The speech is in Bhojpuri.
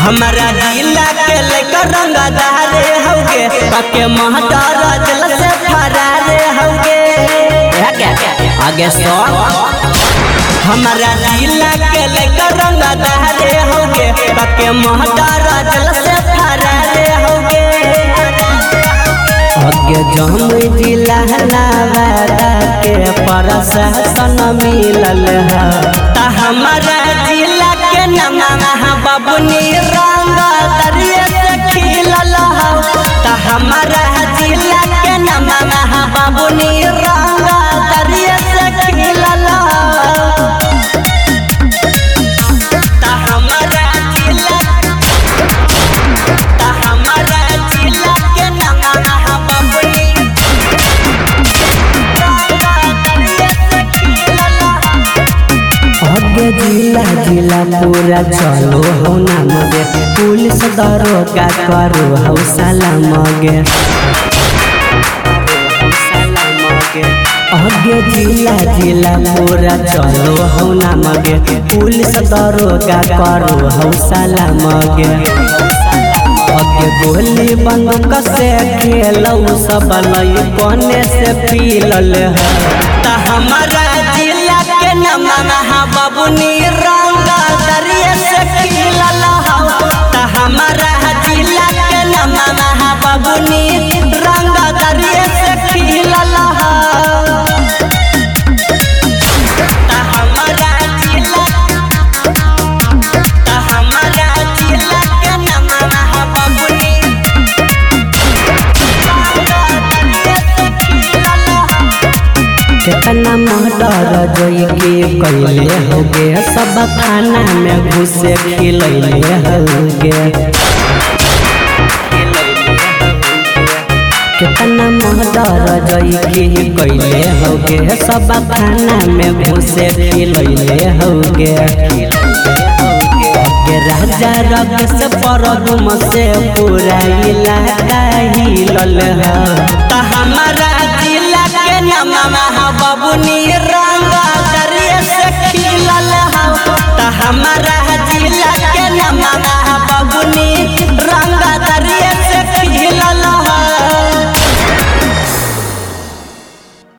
हमारा जिला के लेकर रंगदारे हौगे पके महडर जल से फरारे हौगे आगे सो हमारा जिला के लेकर रंगदारे हौगे पके महडर जल से फरारे हौगे आगे जम जिला नवादा के प्रशासन मिलल है ता हमारा जिला के नमः बबुनी रंग दरिया से खिलल हौ ता हमारा जिला के नमः बबुनी रंग दरिया से खिलल हौ ता हमारा जिला ता हमारा जिला के नमः बबुनी रंग दरिया से खिलल हौ आगे जिला जिला पूरा चलो हो ना मगे पुलिस दरोगा करो हो सलामगे आगे जिला जिला पूरा चलो हो ना मगे पुलिस दरोगा करो हो सलामगे आगे गोली बंदूक से खेलो सब लई कोने से पीलल है ता हमारा जिला के नमः बबुनी रंग दरिया से खिलल हौ ता हमारा जिला के नमः बबुनी रंग दरिया से खिलल हौ ता हमारा जिला ता हमारा जिला के नमः बबुनी रंग दरिया से खिलल हौ कितना मर्डर जोई के कैले होगे सब खाना में घुसे खिलैले होगे कितना मर्डर जोई के कैले होगे सब खाना में घुसे खिलैले होगे के राजा रग से परगुम से पूरा इलाका हिलल है ता हमारा जिला के नमः बबुनी रंग दरिया से खिलल हौ ता हमारा जिला